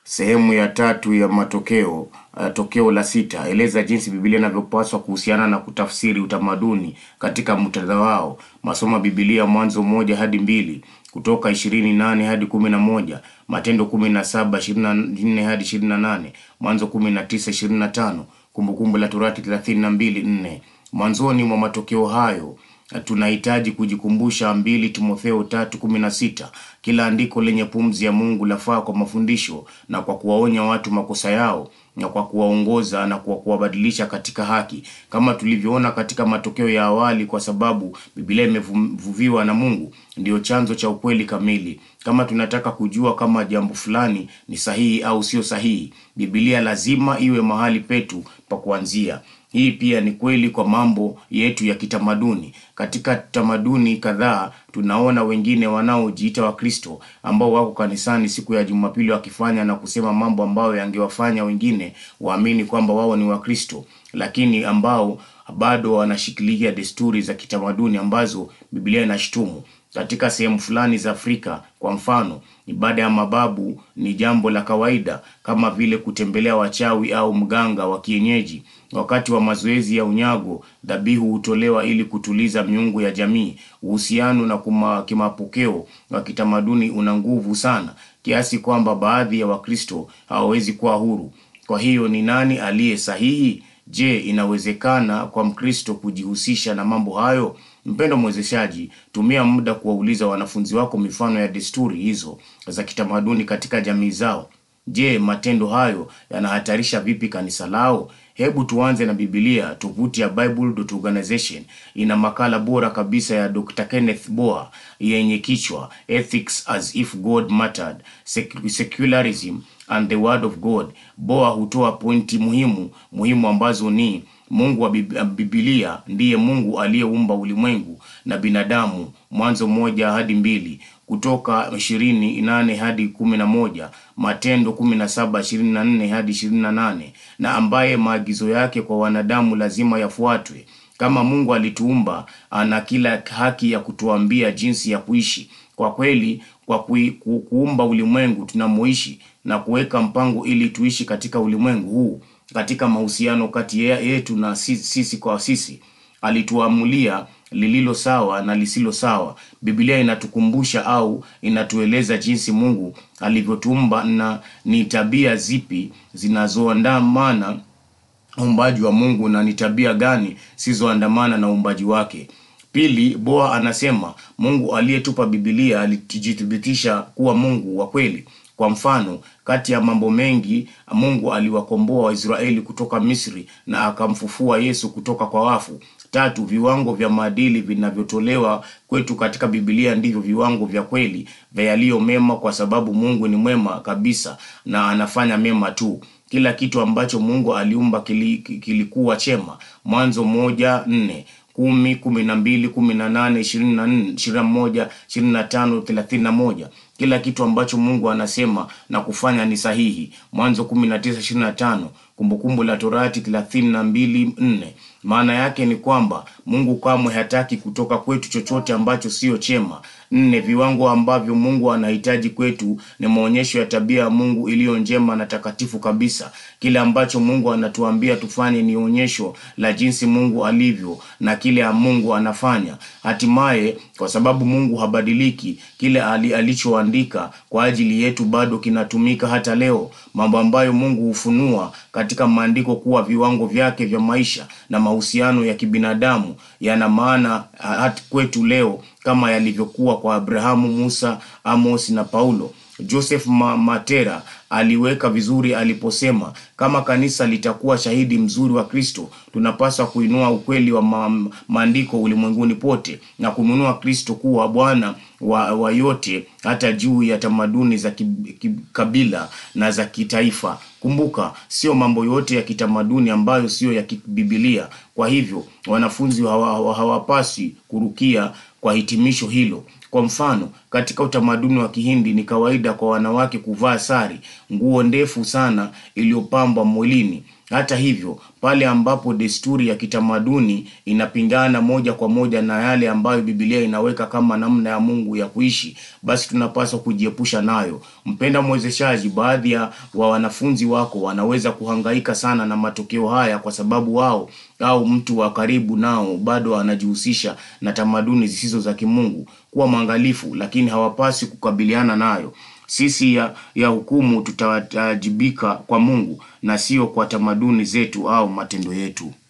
Sehemu ya tatu ya matokeo uh, tokeo la sita, eleza jinsi Biblia inavyopaswa kuhusiana na kutafsiri utamaduni katika muktadha wao. Masomo ya Biblia Mwanzo moja hadi mbili, Kutoka ishirini nane hadi kumi na moja, Matendo kumi na saba ishirini na nne hadi ishirini na nane, Mwanzo kumi na tisa ishirini na tano, Kumbukumbu la Torati thelathini na mbili nne. Mwanzoni mwa matokeo hayo tunahitaji kujikumbusha mbili Timotheo tatu kumi na sita kila andiko lenye pumzi ya Mungu lafaa kwa mafundisho na kwa kuwaonya watu makosa yao na kwa kuwaongoza na kwa kuwabadilisha katika haki, kama tulivyoona katika matokeo ya awali. Kwa sababu Biblia imevuviwa na Mungu, ndiyo chanzo cha ukweli kamili. Kama tunataka kujua kama jambo fulani ni sahihi au sio sahihi, Biblia lazima iwe mahali petu pa kuanzia. Hii pia ni kweli kwa mambo yetu ya kitamaduni. Katika tamaduni kadhaa tunaona wengine wanaojiita Wakristo ambao wako kanisani siku ya Jumapili wakifanya na kusema mambo ambayo yangewafanya wengine waamini kwamba wao ni Wakristo, lakini ambao bado wanashikilia desturi za kitamaduni ambazo Biblia inashutumu. Katika sehemu fulani za Afrika, kwa mfano, ibada ya mababu ni jambo la kawaida kama vile kutembelea wachawi au mganga wa kienyeji. Wakati wa mazoezi ya unyago, dhabihu hutolewa ili kutuliza miungu ya jamii. Uhusiano na kuma, kimapokeo wa kitamaduni una nguvu sana kiasi kwamba baadhi ya Wakristo hawawezi kuwa huru. Kwa hiyo ni nani aliye sahihi? Je, inawezekana kwa Mkristo kujihusisha na mambo hayo? Mpendo mwezeshaji, tumia muda kuwauliza wanafunzi wako mifano ya desturi hizo za kitamaduni katika jamii zao. Je, matendo hayo yanahatarisha vipi kanisa lao? Hebu tuanze na Biblia. Tovuti ya Bible.organization ina makala bora kabisa ya Dr. Kenneth Boa yenye kichwa Ethics as if God Mattered, Secularism and the Word of God. Boa hutoa pointi muhimu muhimu ambazo ni Mungu wa Biblia ndiye Mungu aliyeumba ulimwengu na binadamu, Mwanzo moja hadi mbili, Kutoka ishirini nane hadi kumi na moja, Matendo kumi na saba ishirini na nne hadi ishirini na nane, na ambaye maagizo yake kwa wanadamu lazima yafuatwe. Kama Mungu alituumba, ana kila haki ya kutuambia jinsi ya kuishi. Kwa kweli, kwa kui, ku, kuumba ulimwengu tunamoishi na kuweka mpango ili tuishi katika ulimwengu huu katika mahusiano kati yetu na sisi, sisi kwa sisi, alituamulia lililo sawa na lisilo sawa. Biblia inatukumbusha au inatueleza jinsi Mungu alivyotuumba na ni tabia zipi zinazoandamana uumbaji wa Mungu na ni tabia gani zisizoandamana na uumbaji wake. Pili, Boa anasema Mungu aliyetupa Biblia alijithibitisha kuwa Mungu wa kweli. Kwa mfano, kati ya mambo mengi, Mungu aliwakomboa Waisraeli kutoka Misri na akamfufua Yesu kutoka kwa wafu. Tatu, viwango vya maadili vinavyotolewa kwetu katika Biblia ndivyo viwango vya kweli vya yaliyo mema, kwa sababu Mungu ni mwema kabisa na anafanya mema tu. Kila kitu ambacho Mungu aliumba kili, kilikuwa chema. Mwanzo moja nne kumi kumi na mbili kumi na nane ishirini na nne ishirini na moja ishirini na tano thelathini na moja Kila kitu ambacho Mungu anasema na kufanya ni sahihi. Mwanzo kumi na tisa ishirini na tano Kumbukumbu la Torati thelathini na mbili nne Maana yake ni kwamba Mungu kamwe hataki kutoka kwetu chochote ambacho sio chema. Nne, viwango ambavyo Mungu anahitaji kwetu ni maonyesho ya tabia ya Mungu iliyo njema na takatifu kabisa. Kile ambacho Mungu anatuambia tufanye ni onyesho la jinsi Mungu alivyo na kile Mungu anafanya. Hatimaye, kwa sababu Mungu habadiliki, kile ali, alichoandika kwa ajili yetu bado kinatumika hata leo. Mambo ambayo Mungu hufunua katika maandiko kuwa viwango vyake vya maisha na mahusiano ya kibinadamu yana maana hata kwetu leo kama yalivyokuwa kwa Abrahamu, Musa, Amos na Paulo. Joseph Ma Matera aliweka vizuri aliposema, kama kanisa litakuwa shahidi mzuri wa Kristo, tunapaswa kuinua ukweli wa ma maandiko ulimwenguni pote na kumwinua Kristo kuwa Bwana wa, wa yote hata juu ya tamaduni za kikabila na za kitaifa. Kumbuka, sio mambo yote ya kitamaduni ambayo siyo ya kibibilia. Kwa hivyo wanafunzi hawapaswi hawa kurukia kwa hitimisho hilo. Kwa mfano, katika utamaduni wa Kihindi ni kawaida kwa wanawake kuvaa sari, nguo ndefu sana iliyopambwa mwilini. Hata hivyo, pale ambapo desturi ya kitamaduni inapingana moja kwa moja na yale ambayo Biblia inaweka kama namna ya Mungu ya kuishi, basi tunapaswa kujiepusha nayo. Mpenda mwezeshaji, baadhi ya wa wanafunzi wako wanaweza kuhangaika sana na matokeo haya kwa sababu wao au mtu wa karibu nao bado anajihusisha na tamaduni zisizo za kimungu. Kuwa mwangalifu, lakini hawapasi kukabiliana nayo. Sisi ya, ya hukumu tutawajibika kwa Mungu na sio kwa tamaduni zetu au matendo yetu.